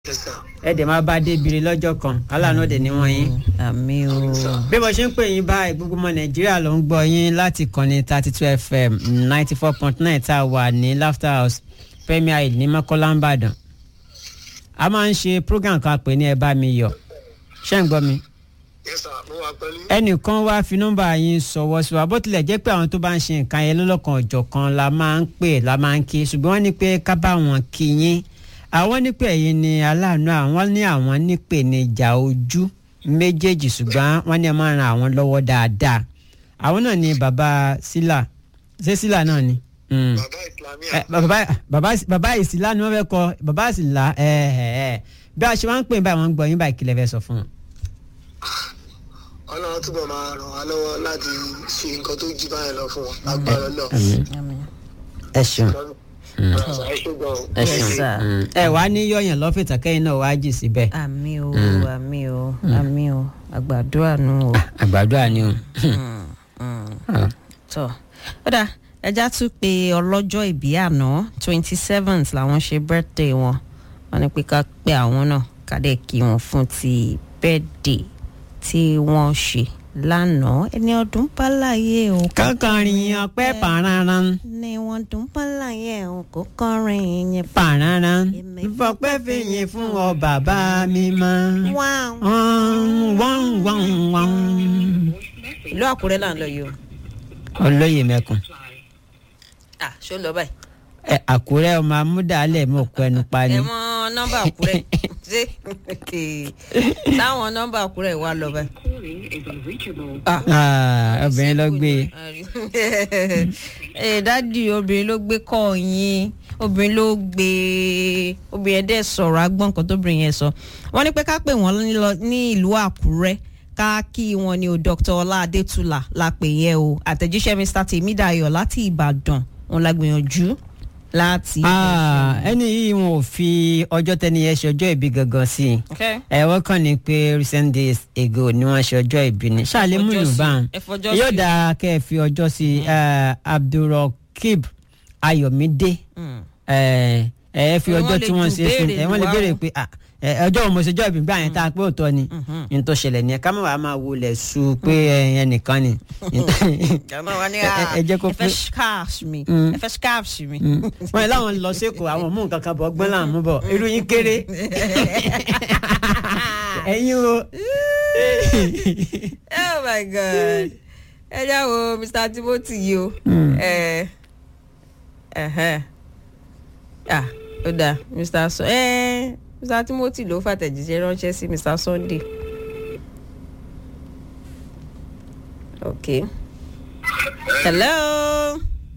Yes, sir. ẹ dẹ̀ máa bá débìrì lọ́jọ́ kan aláàánú dẹ̀ ní wọ́n yín. àmì o bí mo ṣe ń pè yín báyìí gbogbo ọmọ nàìjíríà ló ń gbọ́ yín láti kànnì thirty two fm ninety four point nine tá a wà ní laughter house premier aid ní mọ́kànlá ìbàdàn a máa ń ṣe program kan pè ní ẹ bá mi yọ̀ ṣé ń gbọ́ mi Yes, sir. Mo wà pẹ̀lú. ẹnìkan wá fi nọ́mbà yín sọ̀wọ́ sí wa bó tilẹ̀ jẹ́ pé àwọn tó bá ń ṣe nǹkan yẹn lọ́lọ́kan ọ̀jọ̀kan la máa ń pè la máa ń kí ṣùgbọ́n wọ́n ní pé ká bá wọn kí yín àwọn nípè yìí ni aláàánú àwọn ní àwọn nípè ní ìjà ojú méjèèjì ṣùgbọ́n wọ́n ní ẹ máa ran àwọn lọ́wọ́ dáadáa àwọn náà ni bàbá sílà ṣé sílà náà ni. Mm Bàbá Ìsìlámíà. ẹ bàbá bàbá bàbá ìsìlá ni wọn fẹ́ kọ bàbá ìsìlá ẹ ẹ ẹ bí a ṣe máa ń pè báyìí wọn ń gbọ́ yín báyìí kí lẹ fẹ́ sọ fún wọn. Ọlọ́run túbọ̀ máa ràn wá lọ́wọ́ láti ṣe nǹkan tó jí báyìí lọ fún wọn. Lágbára lọ. ẹ ṣeun Ẹ ṣe gan o. ẹ Yes, ṣeun sir. Mm. ẹ wàá ní yọyàn lọ́fẹ̀tà kẹ́yìn náà wàá jì síbẹ̀. àmì o àmì o àmì o àgbàdúrà nù o. àgbàdo àní o. tọ ọ̀dà ẹja tún pé ọlọ́jọ́ ìbí àná twenty seventh làwọn ṣe birthday wọn wọn ní pé ká pé àwọn náà ká dẹ̀ kí wọn fún ti birthday tí wọ́n ṣe lánàá ẹni ọdún bá láyé o kò kankanrin ọpẹ́ pàrọ̀ràn ní wọn dún bá láyé o kò kọrin yẹn. pàrọ̀ràn fọpẹ́ fìyìn fún ọ bàbá mi mọ́. wáá wọ́n wọ́n wọ́n. ìlú àkúrẹ́ là ń lọ yìí o. olóyè mẹ́kun ah ṣó lọ báyìí. ẹ àkúrẹ́ ọmọ amúdàálẹ̀ mọ̀ kọ́ ẹnu pa ni. ẹ mọ nọ́mbà àkúrẹ́ ṣé táwọn nọ́mbà àkúrẹ́ wà lọ báyìí. Ah. Ah, obìnrin ló gbé e. ẹ dádì obìnrin ló gbé kọ́ yín obìnrin ló gbé obìnrin ẹ̀ dẹ̀ sọ̀rọ̀ agbọ́n nǹkan tóbìnrin yẹn sọ wọ́n ní pé ká pè wọ́n ní lọ- ní ìlú àkúrẹ́ ká kí wọn ní o dr ọlá adétúlà la pè yẹ o àtẹ̀jíṣẹ́ mr tèmídàyọ̀ láti ìbàdàn òun la gbìyànjú láti. Ah, ẹni yìí wọn ò fi ọjọ́ tẹ́ni yẹn ṣe ọjọ́ ìbí gangan sí i Okay. ẹ wọ́n kàn ní pé recent days ago ni wọ́n ṣe ọjọ́ ìbí ni ṣáàlẹ̀ Ẹ fọjọ́ múlù sí. báwọn Ẹ fọjọ́ yóò sí. dáa kẹ́ ẹ fi ọjọ́ sí i Eh, abdulrokib ayọ̀mídé Mm. ẹ ẹ fi Wọ́n ọjọ́ lè tí wọ́n ju ṣe é sí béèrè ẹ wọ́n lè wá béèrè o. pé ah, ẹ, ọjọ́ òun mo ṣe ọjọ́ ìbí gbà yẹn tá a pé òótọ́ ni ní tó ṣẹlẹ̀ ni ẹ ká má wàá máa wọlé su pé ẹ, ẹnìkan ni jama wa ni Ẹ- ẹ- ẹ jẹ́ kó ẹ fẹ́ pé- scarf mi Mm. ẹ fẹ́ scarf mi. wọ́n yẹ láwọn lọ sẹ́kọ̀ọ́ àwọn mú nǹkan kan bọ̀ ọgbọ́n làwọn mú bọ̀ irú yín kéré ẹ̀yin o. oh my god ẹ já wo mr timothy yìí o ẹ ẹhẹn ah ó dáa mr so ẹ mr timothy ló fàtẹ̀jíṣẹ́ ránṣẹ́ sí mr sunday okay hello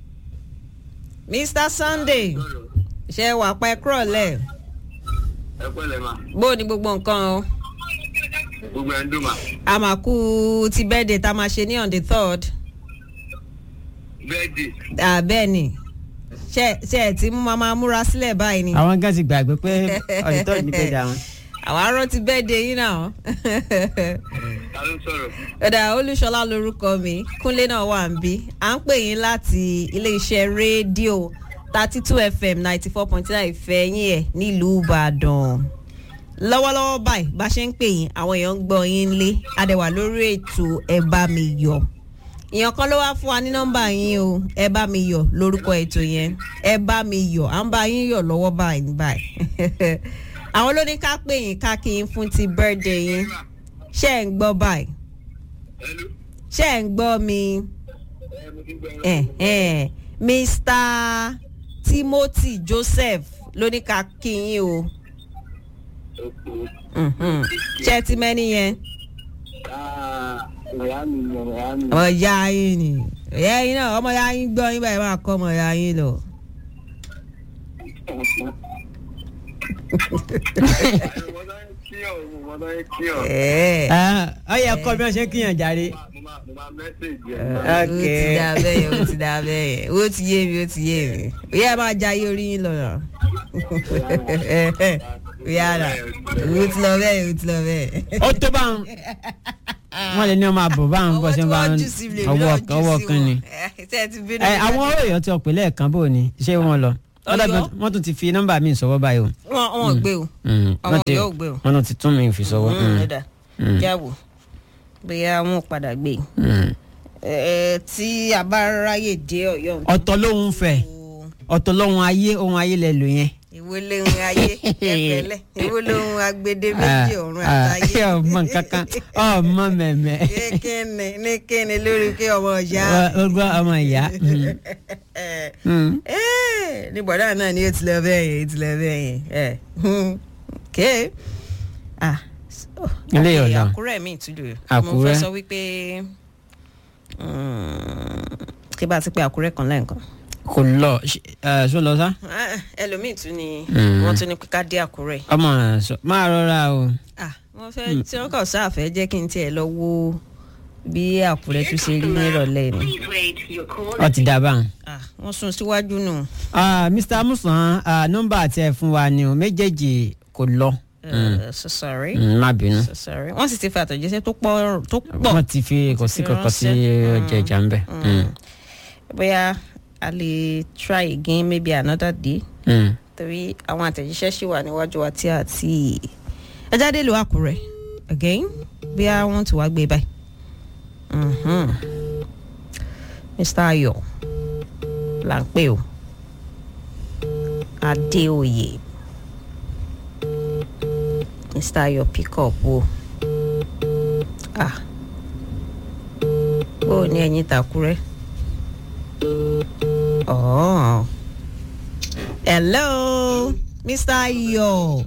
mr sunday ṣe wà pa ẹ kúrọ̀ lẹ̀ Ẹ pẹ̀lẹ́ ma. bó ni gbogbo nǹkan o Gbogbo ẹ̀ ń dùn ma. àmàkù ti birthday tá a máa ṣe ní on the third. Bẹ́ẹ̀dì. Ah, bẹ́ẹ̀ ni ṣe ṣe ẹ ti mú mama múra sílẹ̀ báyìí ni àwọn gan ti gbàgbé pé ọ̀dítọ́ ní pé dà wọn. àwọn arọ ti bẹ́ẹ̀ de yín náà Ta ló sọ̀rọ̀? ọ̀dà olúṣọlá lorúkọ mi kúnlé náà wà ń bí à ń pè yín láti iléeṣẹ́ rédíò thirty two fm ninety four point nine ìfẹ́ yín ẹ̀ nílùú ìbàdàn lọ́wọ́lọ́wọ́ báyìí bá ṣe ń pè yín àwọn èèyàn ń gbọ́ yín lé adẹ̀wà lórí ètò ẹ bá mi yọ̀ èèyàn kan ló wá fún wa ní nọ́mbà yín o ẹ bá mi yọ̀ lórúkọ ètò yẹn ẹ bá mi yọ̀ à ń bá yín yọ̀ lọ́wọ́ báyìí ní báyìí àwọn ló ní ká pè yín ká kí yín fún ti birthday yín ṣé ẹ̀ ń gbọ́ báyìí Hello. ṣé ẹ̀ ń gbọ́ mi Ẹ mo ti gbọ́ ẹ. eh, eh, mr timothy joseph ló ní ká kí yín o Mhm. ṣé ẹ ti mẹ́ni yẹn Ìyá mi ni ìyá mi. ọmọ ìyá yín ni ìyá yín náà ọmọ ìyá yín gbọ́ yín báyìí máa kọ́ ọmọ ìyá yín lọ. Mo máa ń kí ọ̀, mo máa ń kí ọ̀. Eh. ọ yẹ kọ́ bí wọ́n ṣe ń kíyàn járe. Mo máa mo máa mẹ́sẹ̀gì ó ẹ̀. ti dà bẹ́ẹ̀ ó ti dà bẹ́ẹ̀ ó ti yé mi ó ti yé mi ìyá ẹ máa jayé orí yín lọ́nà ìyá rà ó ti lọ bẹ́ẹ̀ ó ti lọ bẹ́ẹ̀. ó tó bá ń wọ́n lè ní ọmọ àbọ̀ bá ń bọ́ sí bá ń ọwọ́ ọwọ́ kan ni. ẹ àwọn ọ̀rọ̀ èèyàn tí ọ̀pẹ̀ lẹ́ẹ̀kan bò ní ṣé wọ́n lọ. ọ̀dà Ọ̀yọ́. wọ́n tún ti fi nọ́mbà mi sọ́wọ́ báyìí o. wọn wọn gbé o Mm, Àwọn wọ́n ti- Ọ̀yọ́ ò gbé o. wọ́n tún ti tún mi fi sọ́wọ́. Mm, ẹ̀dá Mm. jáwò bóyá wọn ò padà gbé Mm. ẹ tí a bá ráyè dé Ọ̀yọ́ ọ̀tọ̀ lóhun fẹ̀ ọ̀tọ̀ lóhun ayé ohun ayé lẹ lò yẹn. ìwé lóhun ayé ẹfẹlẹ ìwé lóhun agbede méjì ọ̀run Ah, àtayé ah, ọmọ kankan ọmọ mẹ̀mẹ́. kékeré ní kíni lórí kí ọmọ ọjà ọgbọ́n ọmọ ìyá. Mm. Mm. ní bọ̀dá náà ni ó ti lọ bẹ́ẹ̀ yẹn ó ti lọ bẹ́ẹ̀ yẹn ẹ̀ ké ah so, Ilé ok, ọ̀la. àkúrẹ́ mi ìtúlù mo Àkúrẹ́. fẹ́ sọ wípé mm, kí bá ti pé àkúrẹ́ kan lẹ́ẹ̀kan kò lọ ẹ ṣó lọ sá. Ah, ẹlòmíì tún ni Mm. wọ́n tún ní pé ká dé àkúrẹ́ ọmọ sọ máa rọra o. ah wọ́n fẹ́ tí wọ́n kàn sáàfẹ́ jẹ́ kí n tiẹ̀ lọ wo bí àkúrẹ́ tún ṣe rí nírọ̀lẹ́ ni ọ ti dá báwọn. ah wọ́n sún síwájú nù. Ah, Mr. Musan ah, nọ́mbà tí ẹ fún wa ni o méjèèjì kò lọ. Uh, so sorry. Mm, má bínú. so sorry. wọ́n sì ti fi àtẹ̀jíṣẹ́ tó pọ̀ tó pọ̀ wọ́n ti fi kò sí kankan sí ọjà ìjà ń bẹ̀. Mm. bóyá a lè try again maybe another day Mm. torí àwọn àtẹ̀jíṣẹ́ ṣì wà níwájú wa tí a ti ẹ jáde lò àkùrẹ́ again bóyá wọ́n ti wá gbé báyìí. Mhm. Mr. Ayọ̀ là ń pè o Adéoyè Mr. Ayọ̀ pick up o ah bó o ní ẹ̀yin tàkúrẹ́. Oh. Hello, Mr. Ayo.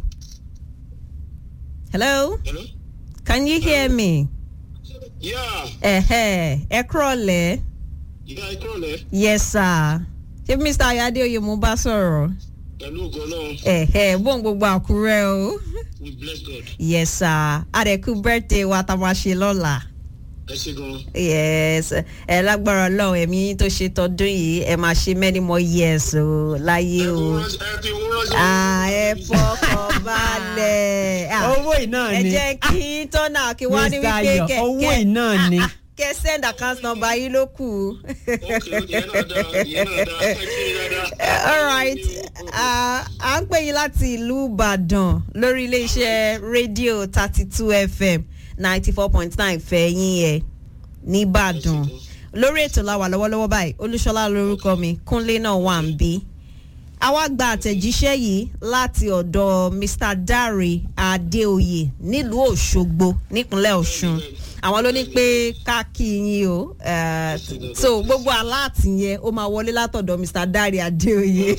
Hello, Hello? can you hear me? Yeah, Ẹ̀hẹ̀, ẹ kúrọ̀lẹ́. ìyá ìkọ́lẹ̀ Yes, sir. Ṣé Mr. Ayade Oye mo bá sọ̀rọ̀? pẹ̀lú ògo náà Ẹ̀hẹ̀, bóun gbogbo àkúrẹ́ o. we bless God. Yes, sir. Àdẹ̀kú birthday wa tá a máa ṣe lọ́la. Ẹ ṣe gan. Yes, ẹ lágbára Ọlọ́run ẹ̀mí yín tó ṣe tọdún yìí ẹ máa ṣe many more years o láyé o. Ẹ fi owó ránṣẹ́. Ah, ẹ fọkàn balẹ̀. Ah, owó iná ẹ ni jẹ́ kí tọ́nà kí wá ní Mr. wípé Ayọ̀, kẹ̀kẹ́ owó iná ni. kẹ send account number yín ló kù. Ok, ok, ìyẹn náà dáa, ìyẹn náà dáa, ẹ kí ni dáadáa. all right Ah, à ń pè yín láti ìlú Ìbàdàn lórí iléeṣẹ́ rédíò thirty two FM ninety four point nine fẹ̀yìn ẹ̀ nìbàdàn lórí ètò la wà lọ́wọ́lọ́wọ́ báyìí Olúṣọlá lórúkọ mi Kúnlé náà wà ń bí àwa gba àtẹ̀jíṣẹ́ yìí láti ọ̀dọ̀ Mr. Dare Adéoyè nílùú Òṣogbo nípínlẹ̀ Ọ̀ṣun àwọn ló ní pé ká kí yín o eh, so gbogbo aláàtì yẹn ó máa wọlé látọ̀dọ̀ Mr. Dare Adéoyè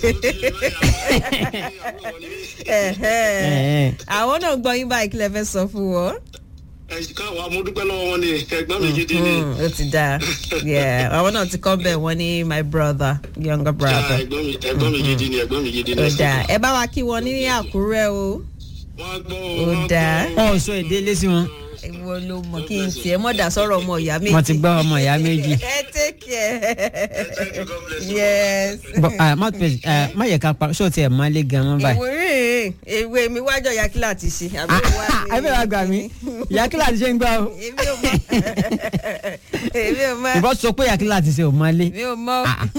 Ẹ̀hẹ́. àwọn náà gbọ́ yín báyìí kí lẹ fẹ́ sọ fún wọn. Ẹ káwọn amúdúpẹ́ lọ́wọ́ wọn ni ẹ̀gbọ́n mi gidi ni. Mm, ó ti dáa Yeah, àwọn náà ti kọ́ bẹ́ẹ̀ wọ́n ní my brother younger Ah, brother Ẹ̀gbọ́n mi ẹ̀gbọ́n mi gidi ni ẹ̀gbọ́n mi gidi ni. ó dáa ẹ bá wa kí wọn ní Àkúrẹ́ o. Wọ́n gbọ́ Ó wọ́n gbọ́. dáa. ọ sọ èdè lé sí wọn ìwọ ló mọ kí n tiẹ̀ mọ̀ dá sọ̀rọ̀ ọmọ ìyá méjì. wọn ti gbọ́ ọmọ ìyá méjì. ẹ take care. Thank you, God bless you. yes. Bọ- ah, má pè- ah, má yẹ ká pa ṣó tiẹ̀ má lé gan mọ́ báyìí. ìwé rìn ìwé mi wájọ ya kí láti ṣe. àbí wá ní- ẹ bẹ́ẹ̀ wá gbà mí ìyá kí láti ṣe ń gbà o. èmi ò mọ èmi ò mọ ìbọn sọ pé ìyá kí láti ṣe ò má lé. èmi ò mọ.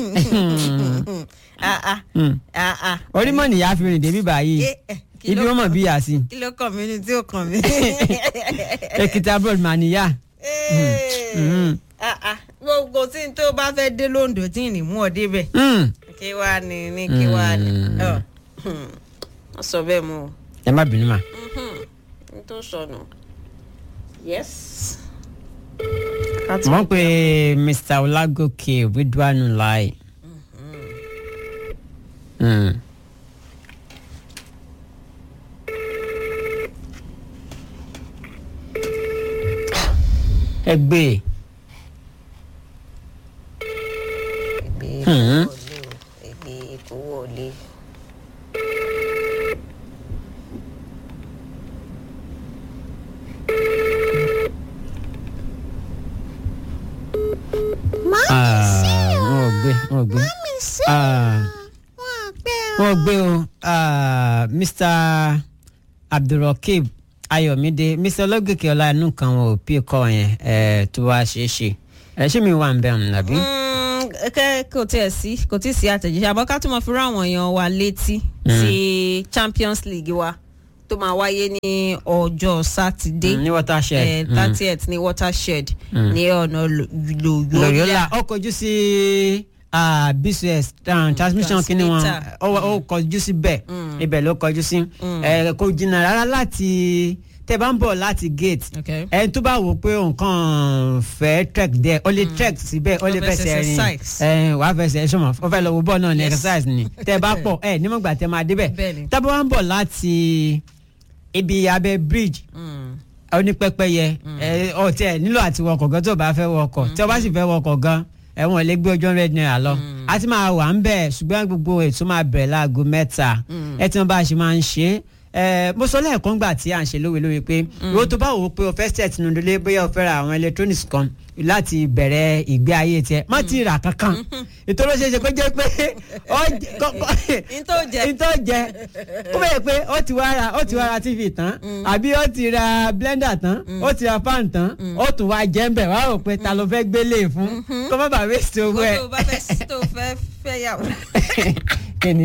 Ah, ah. Mm. Ah, ah. orí mọ̀ nìyá fi rìn débi báyìí Eh, eh, kí ibi ló wọn mọ̀ bí yà sí. kí ló kàn mí ní tí ó kàn mí. Èkìtì abroad mà níyà. Eh, ah, ah. gbogbo tí n tó bá fẹ́ dé lóńdó tí ì ní mú ọ débẹ̀ Mm. kí wàá ní ní kí wàá ní. Mm. Ọ, hmm. wọ́n sọ bẹ́ẹ̀ mú o. ẹ má bínú mà. n tó sọnù. yes. wọ́n pe Mr. Olagoke Ridwanu Lai. Mm. ẹ gbé e. ègbè Hmm. kówó lé o ègbè kówó lé. Ah, wọn ò gbé wọn ò gbé. Ah, wọn ò gbé o Ah, Mr. Abdulrokib Ayọ̀mídé Mr. Ológèké Ọláìnú kan wọn ò pí kọ́ yẹn eh, tó wá ṣeé ṣe ẹ ṣé mi wà ń bẹ̀ ọ̀hún nàbí. Mm, kẹ́ kò tiẹ̀ sí kò tí ì sí àtẹ̀jíṣẹ́ àbọ̀ ká tún mọ̀ fi rán àwọn èèyàn wa létí sí champions league wa tó máa wáyé ní ọjọ́ sátidé Mm, ní watershed. Mm. thirtieth ní watershed ní ọ̀nà lòyọ́lá lòyọ́lá ó kọjú sí ah, bcs um, transmission kí ni wọn transmitter. ó ó kọjú sí bẹ́ẹ̀ ibẹ̀ ló kọjú sí ẹ kò jìnnà rárá láti tẹ bá ń bọ̀ láti gate Okay. ẹni tó bá wò pé nǹkan fẹ́ trek dẹ̀ ó lè trek síbẹ̀ ó lè Ó fẹ́ ṣe fẹsẹ̀ rìn exercise. ẹ wàá fẹsẹ̀ sọmọ ó fẹ́ lọ wo bọ́ọ̀ náà ní Yes. exercise ni tẹ bá pọ̀ ẹ nímọ̀gbà tẹ máa débẹ̀ Bẹ́ẹ̀ni. tábà wá ń bọ̀ láti ibi abẹ́ bridge onípẹ́pẹ́yẹ ẹ ọ tí ẹ nílò àti wọkọ̀ gan tó o bá fẹ́ wọkọ̀ tí o bá sì fẹ́ wọkọ̀ gan ẹ̀wọ̀n lè gbé ojú hundred naira lọ a ti máa wà ń bẹ̀ ṣùgbọ́n gbogbo ètò máa bẹ̀rẹ̀ láago mẹ́ta ẹ tí wọ́n bá ṣe máa ń ṣe é ẹ mo sọ lẹ́ẹ̀kan gbà tí à ń ṣe lówe lówe pé ìwọ tó bá wò ó pé o fẹ́ set nínú ilé bóyá o fẹ́ ra àwọn electronics kan láti bẹ̀rẹ̀ ìgbé ayé tiẹ̀ má ti rà kankan ìtọ́lọ́ ṣe é ṣe kó jẹ́ pé ọ jẹ- kọ́- kọ́- Ntó jẹ. ntó jẹ kó bẹ́ẹ̀ pé ó ti wá ra ó ti wá ra tv tán àbí ó ti ra blender tán ó ti ra fan tán ó tún wá jẹ́ ń bẹ̀ wá rò pé ta ló fẹ́ gbélé fún kó má bàa waste owó ẹ̀ tó bá fẹ́ tó fẹ́ fẹ́ yàwó kíni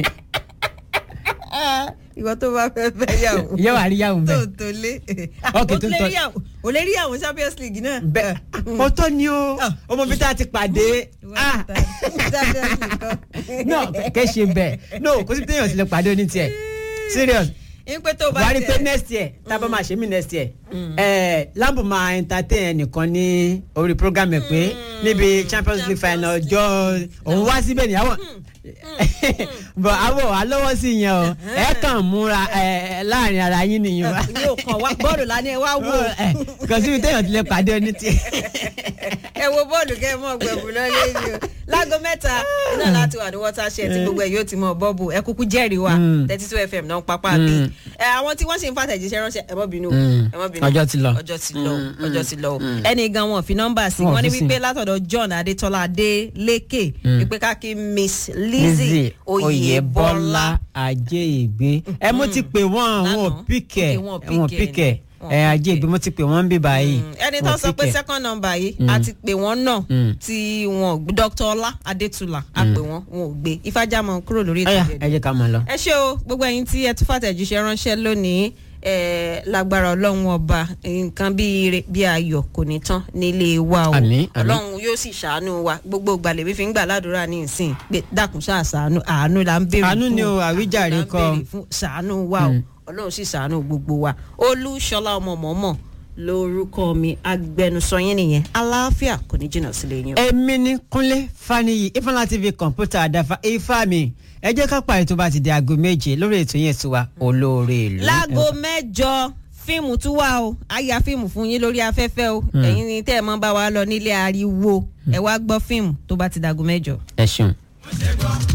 ìwọ tó bá fẹ́ fẹ́ yàwó ìyá wa rí yàwó tó bẹ́ẹ̀ tó lé Ok, ó tó lè tọ́- rí yàwó ò lè rí yàwó champions league náà. bẹ́ẹ̀ ó tó ní o Ah. ọmọ bí tá a ti pàdé Ìwọ ah tó ta- champions league kan. no kẹ́ ṣe bẹ́ẹ̀ no kò sí téèyàn ti lè pàdé oní tiẹ̀ serious ń pé tó bá buhari pé tẹ̀ next year tábà máa ṣe mí next year ẹ lambo máa entertain ẹnìkan ní orí program ẹ pé níbi champions league final ọjọ́ òun wá síbẹ̀ níyàwó bọ̀ àwọ̀ wà lọ́wọ́ sí yẹn o ẹ kàn múra ẹ láàrin ara yín nìyẹn wa yóò kàn wá bọ́ọ̀lù lánàá ẹ wá wò ẹ kò síbi téèyàn ti lè pàdé oní tiẹ̀ ẹ wo bọ́ọ̀lù kẹ́ ẹ mọ̀ gbẹ̀bù lọ́lé ni o láago mẹ́ta iná láti wà ní watershed tí gbogbo ẹ̀ yóò ti mọ bọ́ọ̀bù ẹ kúkú jẹ́rìí wa Mm. thirty two fm náà ń papá bí ẹ àwọn tí wọ́n sì ń fàtẹ̀jíṣẹ́ ránṣẹ́ ẹ mọ́ bínú o, Mm. ẹ mọ́ bínú Ọjọ́ ti lọ. ọjọ́ ti lọ ọjọ́ ti lọ o. ẹnì gan wọn fi nọ́mbà sí Wọn wọ́n ní fi sí. wípé látọ̀dọ̀ john adétọ́lá adélékè wípé ká kí miss lizzie lizzie oyèbọ́lá oyèbọ́lá ajé ìgbé ẹ mo ti pè wọ́n àwọn Lánàá. píkẹ Ok, wọn ò wọn pick ẹ píkẹ ni. Wọn ò ẹ ajé pick ẹ. ìgbé mo ti pè wọ́n ń bí báyìí ẹni tó Wọn sọ pé pick ẹ. second number yìí a ti pè wọ́n náà Mm. tí wọn dr ọlá adétúlà a pè wọ́n wọn ò gbé ifájámọ kúrò lórí ọyà ètò ẹ jẹ́ ká mọ̀ lọ. ẹ ṣé o gbogbo ẹ̀yin tí ẹ tún fàtẹ̀jíṣẹ́ ránṣẹ́ lónìí ẹ lágbára ọlọ́run ọba nǹkan bí ire bí ayọ̀ kò ní tán nílé wa o Àmín, àmín. ọlọ́run yóò sì ṣàánú wa gbogbo ìgbàlẹ̀ mi fi ń gbà ládùúrà ní ìsìn pé dákun ṣáà ṣàánú àánú là ń béèrè fún Àánú ni o, àwíjàre là ń kọ́. béèrè fún ṣàánú wa o ọlọ́run sì ṣàánú gbogbo wa olúṣọlá ọmọ mọ̀ọ́mọ̀ lórúkọ mi agbẹnusọ yín nìyẹn aláàfíà kò ní jìnnà sílé yín o. èmi ní kúnlé faniyi ifeanyi tv kọ̀ǹpútà àdáfà ifá mi ẹ jẹ́ ká parí tó bá ti di aago méje lórí ètò yẹn tiwa olóore ìlú. láago mẹ́jọ fíìmù tún wà o a ya fíìmù fún yín lórí afẹ́fẹ́ o ẹ̀yin ni tẹ́ ẹ mọ́ bá wa lọ nílé ariwo ẹ wá gbọ́ fíìmù tó bá ti dàgò mẹ́jọ. ẹ ṣeun.